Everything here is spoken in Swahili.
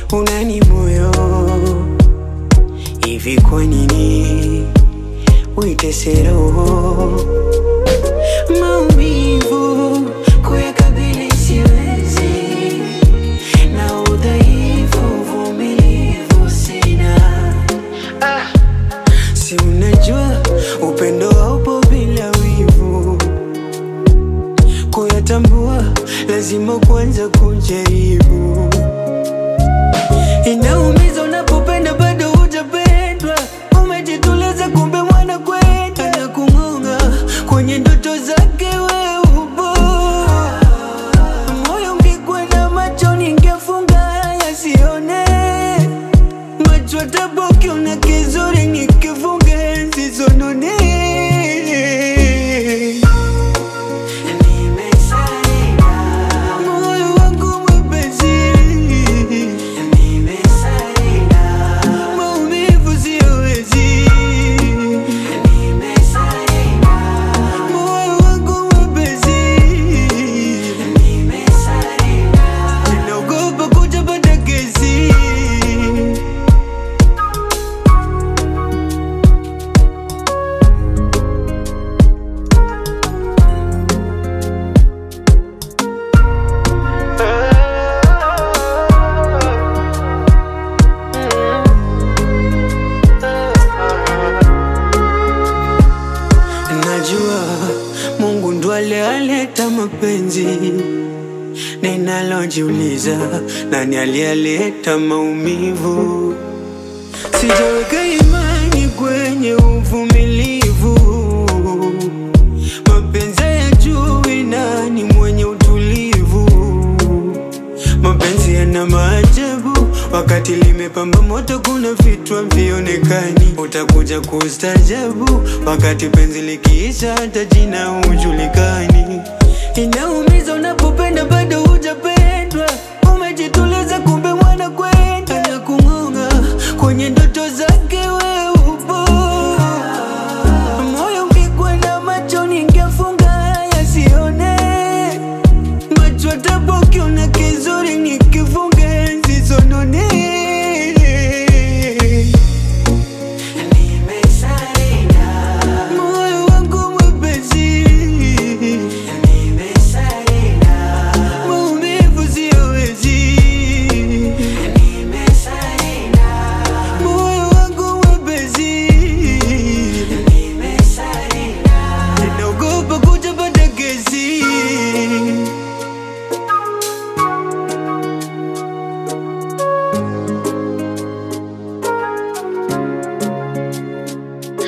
unani moyo hivi, kwa nini uitese roho? Maumivu kuyakabili siwezi, na udhaifu uvumilivu sina. Ah, si unajua upendo haupo bila wivu, kuyatambua lazima kwanza kujaribu. Inaumiza unapopenda bado hujapendwa, umejituliza kumbe mwana kwenda anakung'ong'a kwenye ndoto zake wewe upo. Moyo ungekwenda macho ningefunga yasione, macho taboki una kizuri nikifunga zisonone. Moyo wangu mwepesi maumivu siwezi, moyo wangu mwepesi, naogopa kutapata kesi. Najua Mungu ndo aliyaleta mapenzi, ninalojiuliza nani aliyaleta maumivu? Sijaweka imani kwenye uvumilivu, mapenzi ya juu nani mwenye utulivu? Mapenzi yana maajabu, wakati limepamba moto, kuna vitu havionekani. Utakuja kustajabu, wakati penzi likiisha, hata jina hujulikani. Inaumiza unapopenda bado hujapenda